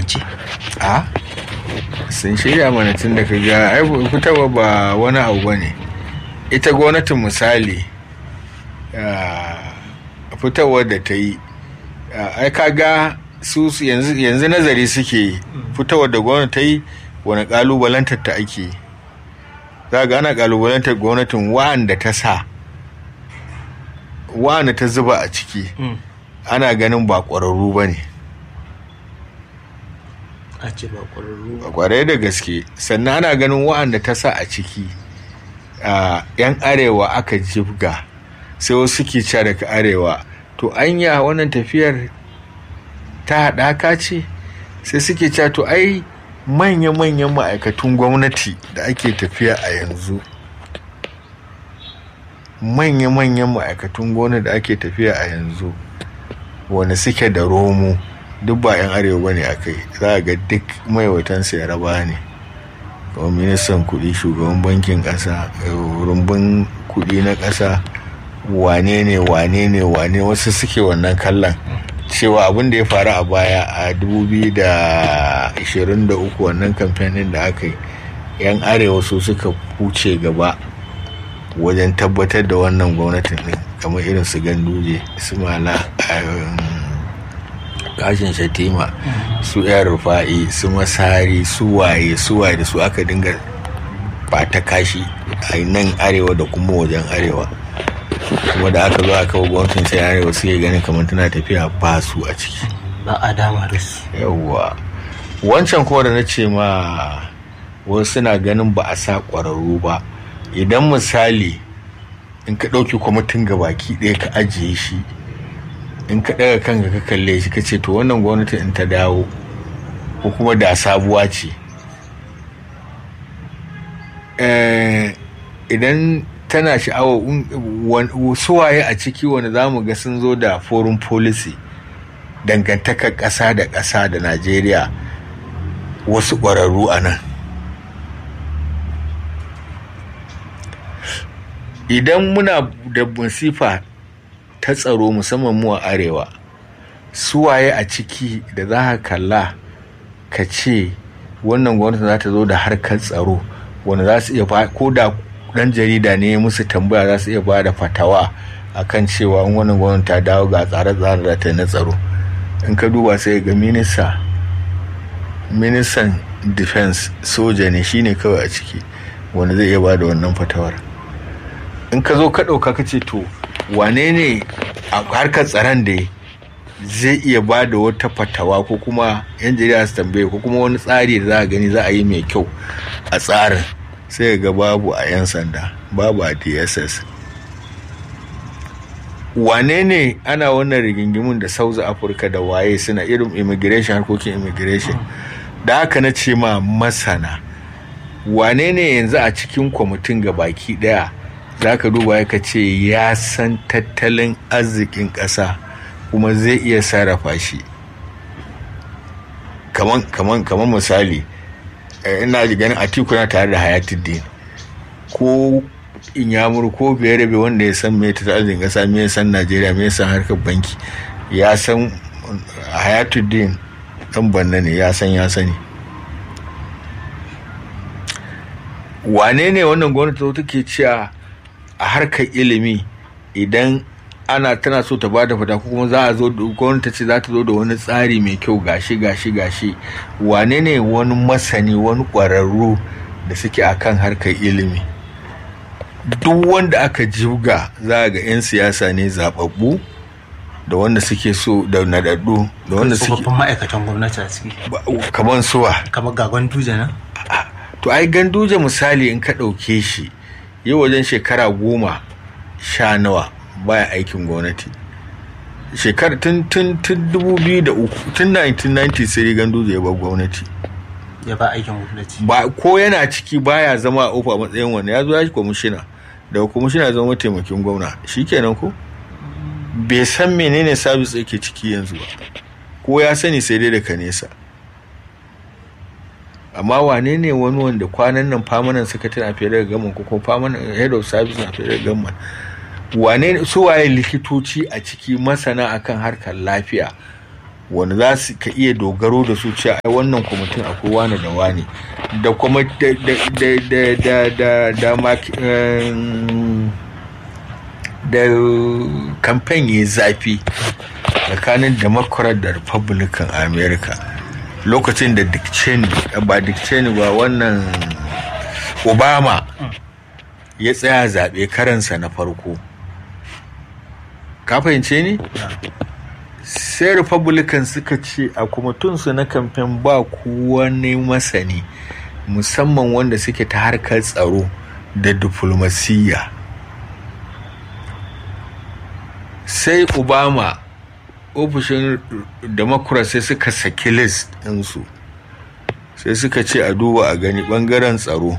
hukumance a sun shirya mana tun da ga ai fitarwa ba wani abu ba ne ita gwamnatin misali fitarwar da ta yi ai kaga su yanzu nazari suke fitarwar da gwamnati ta yi wani kalubalantar ta ake za ga ana kalubalantar gwamnatin wa'anda ta sa wa'anda ta zuba a ciki ana ganin ba ƙwararru ba ne a ce ba ƙwararru kwarai da gaske sannan ana ganin wa'anda ta sa a ciki yan arewa aka jibga sai wasu suke ca daga arewa to anya wannan tafiyar ta haɗaka ce sai suke ca to ai manya-manyan ma'aikatun gwamnati da ake tafiya a yanzu manya-manyan ma'aikatun gwamnati da ake tafiya a yanzu wani suke da romo duk ba 'yan arewa ba ne a kai za a ga duk maiwaitansa ya raba ne kamar ministan kudi shugaban bankin kasa rumbun kudi na kasa wane ne wane ne wane wasu suke wannan kallon cewa abin da ya faru a baya a 2023 wannan kamfanin da aka yi 'yan arewa su suka huce gaba wajen tabbatar da wannan gwamnatin din kamar irin su ganduje su mala kashin shatima su yan rufa'i su masari su waye su waye da su aka dinga bata kashi a nan arewa da kuma wajen arewa kuma da aka zo aka gwamnatin sai arewa suke ganin kamar tana tafiya ba su a ciki ba a dama da su yawwa wancan kuma da na ce ma wasu suna ganin ba a sa ƙwararru ba idan misali in ka ɗauki kwamitin gabaki ɗaya ka ajiye shi in ka ɗaga kanka ka kalle shi ka ce to wannan gwamnati in ta dawo ko kuma da sabuwa ce idan tana sha'awa suwaye a ciki wanda za mu ga sun zo da foreign policy dangantakar ƙasa da ƙasa da najeriya wasu ƙwararru a nan idan muna da masifa ta tsaro musamman mu a arewa suwaye a ciki da za ka kalla ka ce wannan gwamnati za ta zo da harkar tsaro wanda za su iya ko da dan jarida ne musu tambaya za su iya ba da fatawa akan cewa in wannan gwamnati ta dawo ga tsare-tsare da ta na tsaro in ka duba sai ga minista ministan defense soja ne shine kawai a ciki wanda zai iya ba da wannan fatawar in ka zo ka ɗauka ka ce to wane ne a harkar tsaron da zai iya ba da wata fatawa ko kuma yan jarida su tambaye ko kuma wani tsari da za a gani za a yi mai kyau a tsarin sai ga babu a 'yan sanda babu a dss wane ne ana wannan rigingimun da south africa da waye suna irin immigration harkokin immigration da haka na ce ma masana wane ne yanzu a cikin kwamitin ga baki daya za ka duba ya ce ya san tattalin arzikin ƙasa kuma zai iya sarrafa shi kaman misali ina ji ganin atiku na tare da hayatuddin ko inyamur ko rabe wanda ya san mai tattalin arzikin ƙasa mai san najeriya mai san harkar banki ya san hayatuddin ɗan banna ne ya san ya sani wane ne wannan gwamnati take cewa a harkar ilimi idan ana tana so ta bada fata ko kuma za a zo gwamnati ce za ta zo da wani tsari mai kyau gashi gashi gashi wane ne wani masani wani ƙwararru da suke akan harkar ilimi duk wanda aka jibga za ga 'yan siyasa ne zababbu da wanda suke so da nadaddu da wanda suke ma'aikatan gwamnati a ciki kamar suwa kamar gagon duje na to ai ganduje misali in ka ɗauke shi yi wajen shekara goma sha nawa baya aikin gwamnati shekara tun tun tun dubu biyu da uku tun 1990 sai ganduje ya bar gwamnati ya ba aikin gwamnati ba ko yana ciki baya zama a ofa matsayin wani ya zo ya shi kwamishina daga kwamishina zama mataimakin gwamna shikenan ko bai san menene sabis yake ciki yanzu ba ko ya sani sai dai daga nesa amma wane ne wani wanda kwanan nan famanan sakatare a federal government ko kuma famanan head of service a federal government wane su waye likitoci a ciki masana akan harkar lafiya wanda za su ka iya dogaro da su cewa ai wannan kwamitin akwai wani da wani da kuma da da da da da da da mak- em, da kamfen ya zafi tsakanin democrat da republican a america lokacin da dick cheney ba dick cheney ba wannan obama ya tsaya zaɓe karansa na farko ka fahimce ni sai republican suka ce a kwamitinsu na kamfen ba wani masani musamman wanda suke ta harkar tsaro da diflomasiyya sai obama ofishin democrat sai suka saki list ɗinsu sai suka ce a duba a gani ɓangaren tsaro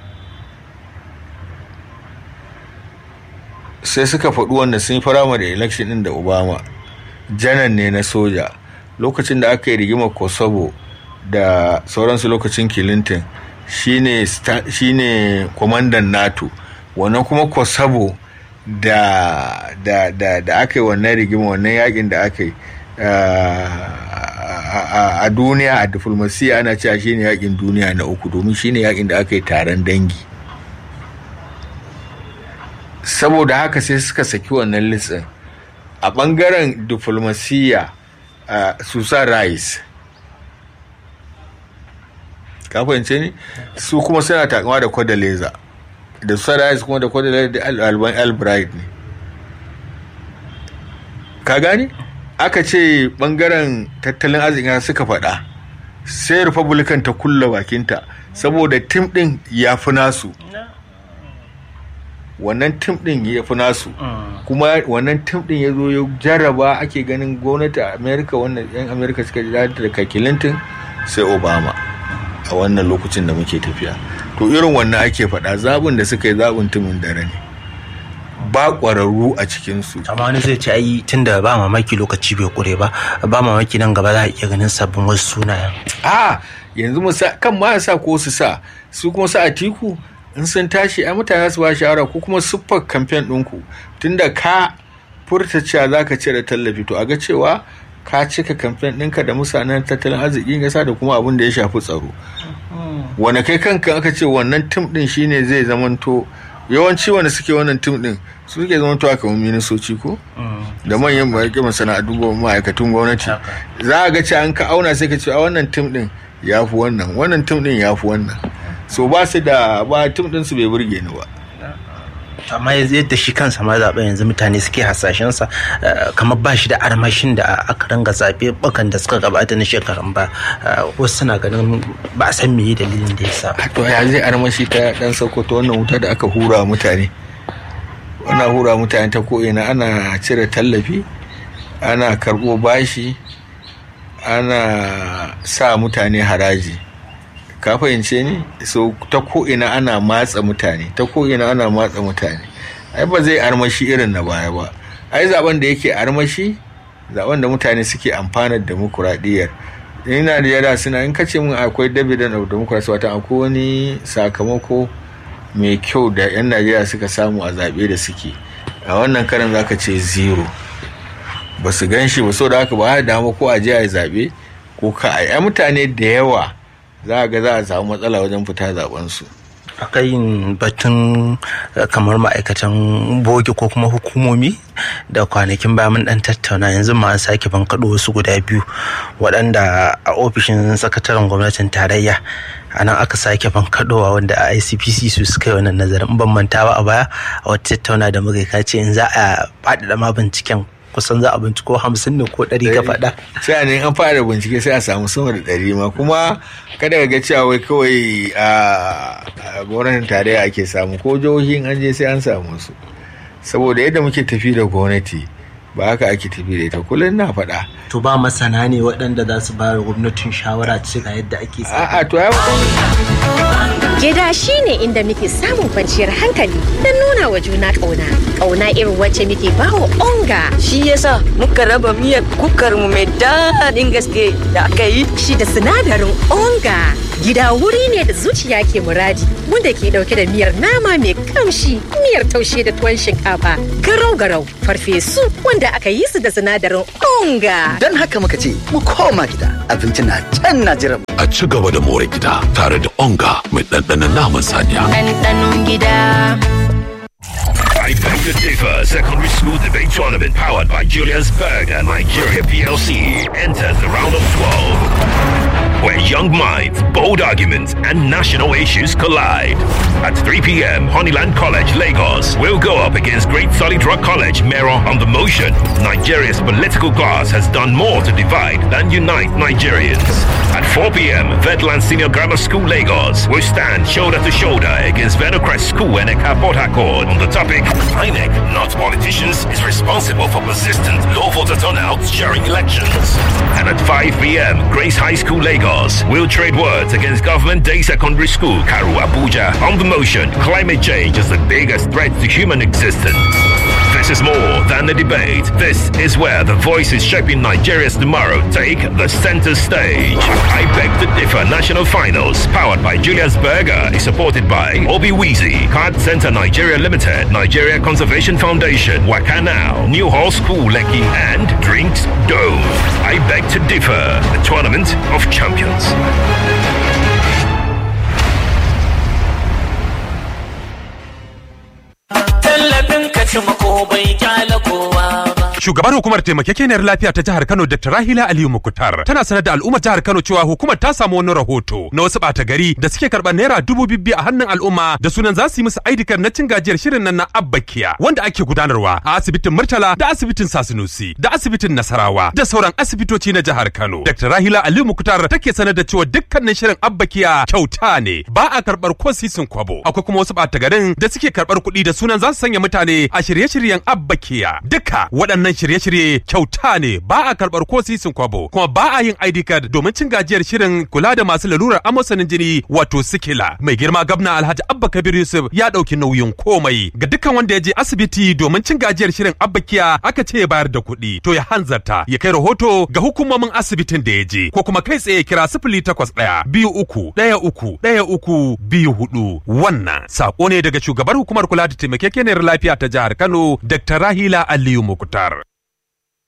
sai suka faɗi wanda sun yi firamare election ɗin da obama janar ne na soja lokacin da aka yi rigimar kosovo da sauransu lokacin clinton shine sta- shine kwamandan nato wannan kuma kosovo da da da da aka yi wannan rigima wannan yakin da aka yi ah, a- a- a duniya a diflomasiya ana cewa shine yakin duniya na uku domin shine yakin da aka yi taron dangi saboda haka sai suka saki wannan litsin a ɓangaren diflomasiyya uh, susan rice ka fahimce ni su kuma suna takama da kwadaleza da susan rice kuma da kwadaleza da Al- alban albright ne ka gani aka ce ɓangaren tattalin arzikin suka faɗa sai republican ta kulla bakinta saboda tim ɗin ya fi nasu wannan tim ɗin ya fi nasu kuma wannan tim din ya zo ya jarraba ake ganin gwamnati a america wannan yan america suka ji daɗi da clinton sai obama a wannan lokacin da muke tafiya to irin wannan ake faɗa zaɓin da suka yi zaɓin tumin dare ne ba ƙwararru a cikinsu amma wani zai ce ai tunda ba mamaki lokaci bai kure ba ba mamaki nan gaba za a iya ganin sabbin wasu sunayen a yanzu mu sa kan ma sa ko su sa su kuma sa a tiku in sun tashi ai mutane su ba shawara ko kuma siffar kamfen ɗinku tunda ka furta cewa za ka cire tallafi to a ga cewa ka cika kamfen ɗinka da musanen tattalin arzikin ƙasa da kuma abin da ya shafi tsaro wane kai kanka aka ce wannan tim ɗin shine zai zamanto yawanci wanda suke wannan tim ɗin su suke zamanto a kamar ministoci ko da manyan ma'aikatan masana'antu ko ma'aikatun gwamnati za a ga cewa an ka auna sai ka ce a wannan tim ɗin ya fi wannan wannan tim ɗin ya fi wannan so ba su da ba tim ɗin su bai burge ni ba amma yanzu yadda shi kansa ma zaɓe yanzu mutane suke hasashensa eh, kamar ba shi da armashin da aka ranga zaɓe bakan da suka gabata na shekarun ba Eh, wasu suna ganin ba a san meye dalilin da ya sa ba. to ya zai armashi ta dan sokoto wannan wuta da aka hura wa mutane ana hura wa mutane ta ko'ina ana cire tallafi ana karɓo bashi ana sa mutane haraji ka fahimce ni so ta ko'ina ana matsa mutane ta ko'ina ana matsa mutane ai ba zai armashi irin na baya ba ai zaben da yake armashi zaben da mutane suke amfanar demokuraɗiyyar ina da yara suna in kace min akwai dividend of democracy wata akwai wani sakamako mai kyau da 'yan najeriya suka samu a zaɓe da suke a wannan karan zaka ce zero ba su gan shi ba so da haka ba da dama ko a je a yi zaɓe ko ka a yi mutane da yawa za a ga za a samu matsala wajen fita zaben su akai yin batun eh, kamar ma'aikatan bogi ko kuma hukumomi da kwanakin baya mun dan tattauna yanzu ma an sake bankaɗo wasu guda biyu waɗanda a ofishin sakataren gwamnatin tarayya a nan aka sake bankaɗowa wanda a icpc su suka yi wannan nazarin ban manta ba a baya a wata tattauna da muka yi ka ce in za a faɗaɗa ma binciken kusan za a binciko hamsin ne ko ɗari ka faɗa sai ne an fara bincike sai a samu sama da ɗari ma kuma kada ka ga cewa wai kawai a a gwamnatin tarayya ake samu ko jihohin an je sai an samu su saboda yadda muke tafi da gwamnati ba haka ake tafi da ita kullum na faɗa to ba masana ne waɗanda za su ba gwamnatin shawara ce ga yadda ake sa a'a to ya Gida shi ne inda muke samun kwanciyar hankali don nuna wa juna ƙauna. Ƙauna irin wacce muke bawa onga. Shi yasa muka raba miyar kukar mu mai daɗin gaske da aka yi. Shi da sinadarin onga. Gida wuri ne da zuciya ke muradi wanda ke ɗauke da miyar nama mai kamshi, miyar taushe da tuwon shinkafa, garau-garau, farfesu wanda da aka yi su da sinadarin onga. Don haka muka ce mu koma gida abinci na can na jiran mu. A ci gaba da more gida tare da onga mai ɗanɗanon naman saniya. Ɗanɗanon gida. I beg to differ. Secondary School Debate Tournament powered by Julius Berg and Nigeria PLC enters the round of 12. Where young minds, bold arguments, and national issues collide. At 3 p.m., Honeyland College, Lagos will go up against Great Solid Rock College, Mero on the motion. Nigeria's political class has done more to divide than unite Nigerians. At 4 p.m., Vetland Senior Grammar School, Lagos will stand shoulder to shoulder against Venocrest School and Eka Port Accord on the topic INEC, not politicians, is responsible for persistent low voter turnout during elections. And at 5 p.m., Grace High School, Lagos will trade words against Government Day Secondary School, Karu Abuja. On the motion, climate change is the biggest threat to human existence. This is more than a debate. This is where the voices shaping Nigeria's tomorrow take the center stage. I beg to differ. National Finals, powered by Julius Berger, is supported by Obi Weezy, Card Center Nigeria Limited, Nigeria Conservation Foundation, Wakanao, New Hall School, Lekki, and Drinks Dome. I beg to differ. The tournament of champions. Tallafin ka ci mako bai kyala kowa ba. Shugabar hukumar taimakekeniyar lafiya ta jihar Kano Dr. Rahila Aliyu Mukutar tana sanar da al'ummar jihar Kano cewa hukumar ta samu wani rahoto na wasu ɓata gari da suke karɓar naira dubu bibbi a hannun al'umma da sunan za su yi musu aidikar na cin gajiyar shirin nan na Abbakiya wanda ake gudanarwa a asibitin Murtala da asibitin Sasinusi da asibitin Nasarawa da sauran asibitoci na jihar Kano. Dr. Rahila Aliyu Mukutar take sanar da cewa dukkanin shirin Abbakiya kyauta ne ba a karɓar ko sisin kwabo. Akwai kuma wasu ɓata garin da suke karɓar kuɗi da sunan za su sanya mutane a shirye-shiryen Abbakiya. Duka waɗannan shirye-shirye kyauta ne ba a karɓar ko sisin kwabo kuma ba a yin ID card domin cin gajiyar shirin kula da masu lalurar amosanin jini wato sikila. Mai girma gabna Alhaji Abba Kabir Yusuf ya ɗauki nauyin komai ga dukkan wanda ya je asibiti domin cin gajiyar shirin Abbakiya aka ce ya bayar da kuɗi to ya hanzarta ya kai rahoto ga hukumomin asibitin da ya je ko kuma kai tsaye kira sifili takwas ɗaya biyu uku ɗaya uku ɗaya uku biyu hudu wannan sako ne daga shugabar hukumar kula da taimakekeniyar lafiya ta jihar Kano Dr. Rahila Aliyu Mukutar.